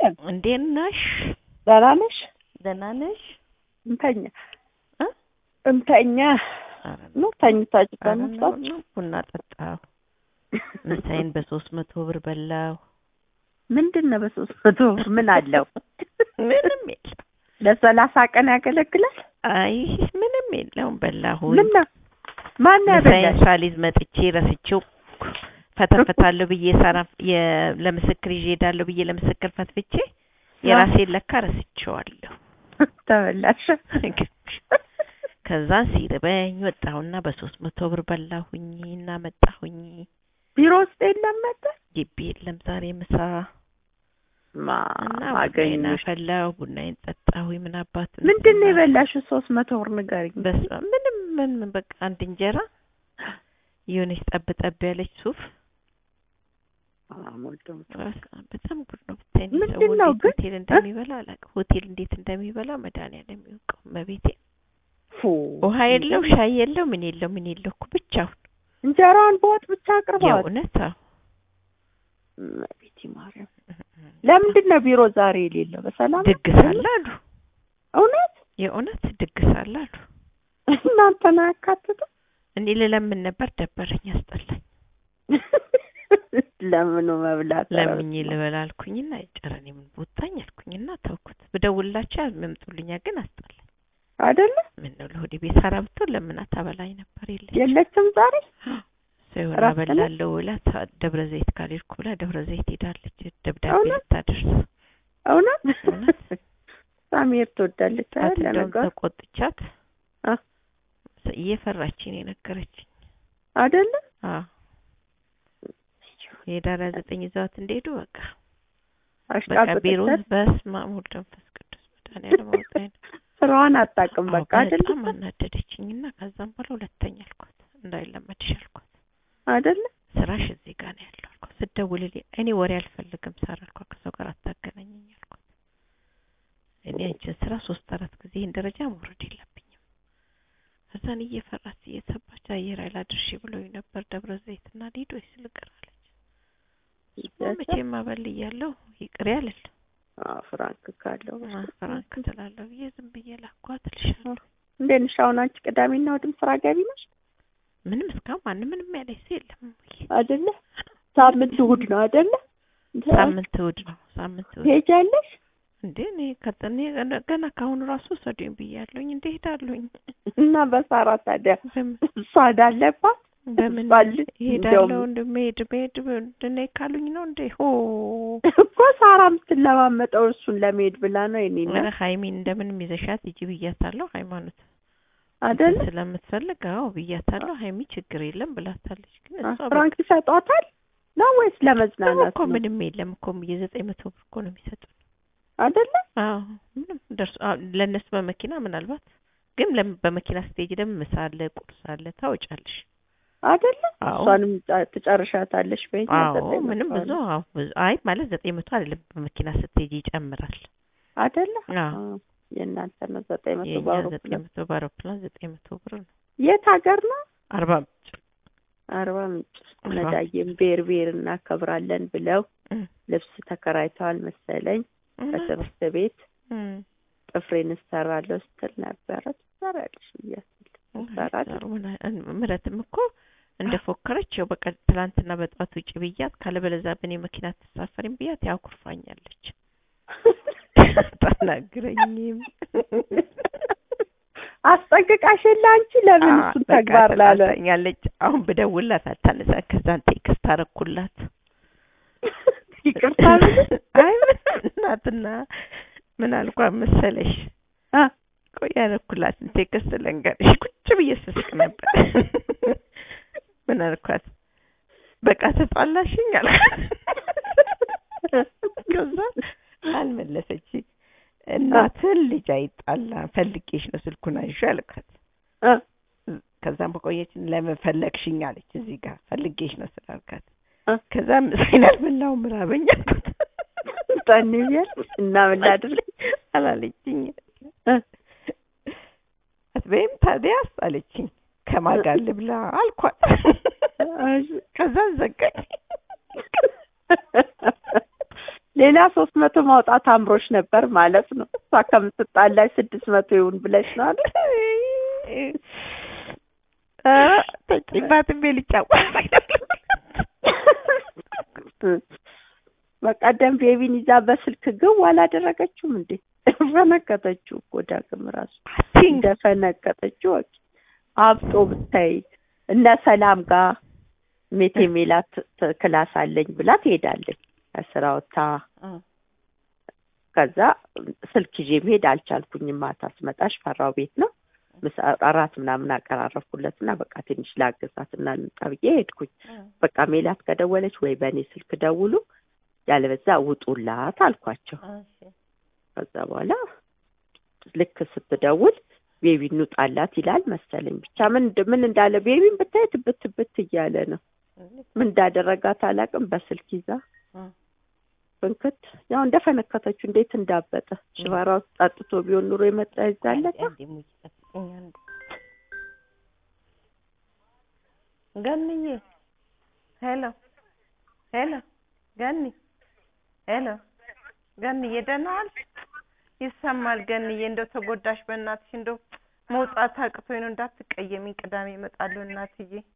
አለን። እንዴት ነሽ? ደህና ነሽ? ደህና ነሽ? እንተኛ እ? እንተኛ ኧረ ነው ተኝታችሁ ኧረ ነው ተነሳችሁ? ነው ቡና ጠጣሁ። ምሳዬን በሶስት መቶ ብር በላሁ። ምንድን ነው በሶስት መቶ ብር ምን አለው? ምንም የለም። ለሰላሳ ቀን ያገለግላል? አይ ምንም የለውም። በላሁኝ። ምን ነው ማን ምሳዬን ያበላሽ? ሳሊዝ መጥቼ ረስቼው ፈተፍታለሁ ብዬ ሳራ የ- ለምስክር ይዤ እሄዳለሁ ብዬ ለምስክር ፈትፍቼ የራሴን ለካ ረስቼዋለሁ። ተበላሽ። ከዛ ሲርበኝ ወጣሁና በሶስት መቶ ብር በላሁኝ እና መጣሁኝ። ቢሮ ውስጥ የለም ነበር? ግቢ የለም ዛሬ ምሳ ማ እና ቡናዬን አገኘሽ? አፈላሁ፣ ቡናዬን ጠጣሁኝ። ምን አባቱ ምንድን ነው የበላሽው? ሶስት መቶ ብር ንገሪኝ። በስመ አብ ምንም ምን በቃ አንድ እንጀራ የሆነች ጠብ ጠብ ያለች ሱፍ አሞልቶም በስመ አብ በጣም ጉድ ነው ብታይ። እኔ ምንድን ሰው ነው እንዴት ግን? ሆቴል እንደሚበላ አላውቅም። ሆቴል እንዴት እንደሚበላ መድኃኒዓለም የሚያውቀው መቤቴ። ፉ ውሃ የለው ሻይ የለው ምን የለው ምን የለው እኮ ብቻውን እንጀራውን በወጥ ብቻ አቅርበዋል። የእውነት አዎ። እመቤቴ ማርያም ለምንድን ነው ቢሮ ዛሬ የሌለው? በሰላም ድግስ አለ አሉ። እውነት የእውነት ድግስ አለ አሉ። እናንተን አያካትትም? እኔ ልለምን ነበር ደበረኝ፣ አስጠላኝ። ለምኑ መብላት ለምኜ ልበላ አልኩኝና ጨረኔ ምን ቦታኝ አልኩኝና ተውኩት። ብደውልላቸው ያመምጡልኛ ግን አስጠላኝ። አይደለ? ምን ነው ለሆዴ ቤት ሰራ ብትሆን ለምና ታበላኝ ነበር። የለች የለችም ዛሬ ሰው የሆነ እረፍት ነው? አበላለሁ ብላ ታ- ደብረ ዘይት ካልሄድኩ ብላ ደብረ ዘይት ሄዳለች። ደብዳቤ እውነት? ልታደርስ እውነት እውነት? ሳሚር ትወዳለች አይደል? እንደውም ለነገሩ ተቆጥቻት አ እየፈራችኝ ነው የነገረችኝ። አይደለ? አዎ የዳራ ዘጠኝ ይዘዋት እንደሄዱ በቃ በቃ ቢሮ አሽቃብጠቻት በስመ አብ ወወልድ ወመንፈስ ቅዱስ መድኃኒዓለም አውጣኝ ነው። ስራዋን አታውቅም። አዎ፣ በቃ አይደለ? በጣም አናደደችኝና ከዛም በኋላ ሁለተኛ አልኳት እንዳይለመድሽ አልኳት። አይደለ? ስራሽ እዚህ ጋር ነው ያለው አልኳት። ስትደውልልኝ እኔ ወሬ አልፈልግም ሳር አልኳት። ከሰው ጋር አታገናኘኝ አልኳት። እኔ አንቺን ስራ ሶስት አራት ጊዜ ይህን ደረጃ መውረድ የለብኝም። ከዛን እየፈራች እየሰባች አየር ኃይል አድርሼ ብለውኝ ነበር ደብረ ዘይትና ሊዶ ስልቅር አለች። እሱማ መቼም አበል እያለሁ ይቅር ያልል አዎ፣ ፍራንክ ካለው ፍራንክ ትላለሁ ብዬ ዝም ብዬ ላኳት እልሻለሁ። እንዴት ነሽ? አሁን አንቺ ቅዳሜና እሑድም ስራ ገቢ ነሽ ምንም እስካሁን ማንም ምንም ያለኝ ሰው የለም። እሙዬ። አይደለ? ሳምንት እሑድ ነው አይደለ? ሳምንት እሑድ ነው ሳምንት እሑድ ትሄጃለሽ? እንዴ እኔ ከጠኔ ገና ከአሁኑ ራሱ ሰዱኝ ብያለሁኝ። እንዴ ሄዳለሁኝ እና በሳራ ታዲያ በምን እሷ እንዳለባት በምን ባል ሄዳለሁ እንደውም እንደ መሄድ መሄድ እንደ ካሉኝ ነው እንዴ ሆ እኮ ሳራ የምትለማመጠው እሱን ለመሄድ ብላ ነው የኔ ኧረ እናት ሀይሚን እንደምንም ይዘሻት ሂጂ ብያታለሁ። ሃይማኖት አይደለ? ስለምትፈልግ አዎ ብያታለሁ። ሀይሚ ችግር የለም ብላታለች። ግን እሷ በቃ ፍራንክ ይሰጧታል ነው ወይስ ደግሞ ለመዝናናት እኮ ነው? ምንም የለም እኮ የዘጠኝ መቶ ብር እኮ ነው የሚሰጡን። አይደለ? አዎ ምንም ደርሶ አዎ፣ ለእነሱ በመኪና ምናልባት ግን ለም- በመኪና ስትሄጂ ደግሞ ምሳ አለ፣ ቁርስ አለ፣ ታወጫለሽ። አይደለ? አዎ እሷንም ጫ- ትጨርሻታለሽ በይ አዎ ዘጠኝ ምንም መቶ ብዙ ነው። አዎ ብዙ አይ ማለት ዘጠኝ መቶ አይደለም በመኪና ስትሄጂ ይጨምራል። አይደለ? አዎ አዎ፣ የእናንተ ነው ዘጠኝ መቶ የእኛ ዘጠኝ በአውሮፕላን መቶ በአውሮፕላን ዘጠኝ መቶ ብር ነው። የት ሀገር ነው? አርባ ምንጭ አርባ ምንጭ አርባ ነዳዬም ብሔር ብሔር እናከብራለን ብለው እም፣ ልብስ ተከራይተዋል መሰለኝ እውነት? ከትምህርት ቤት እም፣ ጥፍሬን እሰራለሁ ስትል ነበረ። ትሰራለሽ ብያታለሁ። ትሰራለች። ምረትም እኮ እንደፎከረች ያው በቃ ትላንትና በጠዋት ውጭ ብያት ካለበለዚያ በእኔ መኪና ትሳፈሪም ብያት ያው ኩርፋኛለች። አታናግረኝም አስጠንቅቃሽ የለ አንቺ ለምን አዎ፣ እሱን በቃ ተግባር ላለ ተጣልታኛለች። አሁን ብደውልላት አታነሳ። ከዛን ቴክስት አረኩላት። ይቅርታ ብለሽ አይ ምን እናትና ምን አልኳት መሰለሽ? አ ቆይ ያረኩላትን ቴክስት ልንገርሽ። ቁጭ ብዬ ስስቅ ነበር። ምን አልኳት? በቃ ተጣላሽኝ አልኳት። ከዛ አልመለሰች። እናትን ልጅ አይጣላ ፈልጌሽ ነው ስልኩን አንሺ አልኳት። አ ከዛም በቆየችን ለምን ፈለግሽኝ አለች። እዚህ ጋር ፈልጌሽ ነው ስላልካት አ ከዛ ምሳዬን አልበላሁም ራበኝ አልኳት። ጠን ብያል እና ምን ላድርግ አላለችኝ። እ አትበይም ታዲያስ አለችኝ። ከማን ጋር ልብላ አልኳት። ከዛ ዘጋኝ። ሌላ ሶስት መቶ ማውጣት አምሮች ነበር ማለት ነው። እሷ ከምትጣላች ስድስት መቶ ይሁን ብለሽ ነው አይደል? ኧረ ተጭባትም ልጫወት በቀደም ቤቢን ይዛ በስልክ ግው አላደረገችውም እንዴ? ፈነከተችው እኮ ዳግም ራሱ እንደፈነከተችው ወቂ አብጦ ብታይ እነ ሰላም ጋር ሜቴ ሜላት ት- ክላስ አለኝ ብላ ትሄዳለች ከስራ ወጥታ ከዛ ስልክ ይዤ መሄድ አልቻልኩኝም። ማታ ስመጣሽ ፈራው ቤት ነው ምሳ እራት ምናምን አቀራረብኩለት እና በቃ ትንሽ ላግዛት እና ልምጣ ብዬ ሄድኩኝ። በቃ ሜላት ከደወለች ወይ በእኔ ስልክ ደውሉ ያለበዛ ውጡላት አልኳቸው። ከዛ በኋላ ልክ ስትደውል ቤቢ እንውጣላት ይላል መሰለኝ። ብቻ ምን እንደ- ምን እንዳለ ቤቢን ብታይ ትብት ትብት እያለ ነው። ምን እንዳደረጋት አላውቅም። በስልክ ይዛ ፍንክት ያው እንደፈነከተችው እንዴት እንዳበጠ ሽባራ ውስጥ ጠጥቶ ቢሆን ኑሮ የመጣ ይዛለታ ገንዬ ሄሎ ሄሎ ገኒ ሄሎ ገንዬ ደህና ዋልሽ? ይሰማል ገንዬ እንደው ተጎዳሽ በእናትሽ እንደው መውጣት አቅቶኝ ነው እንዳትቀየሚኝ ቅዳሜ እመጣለሁ እናትዬ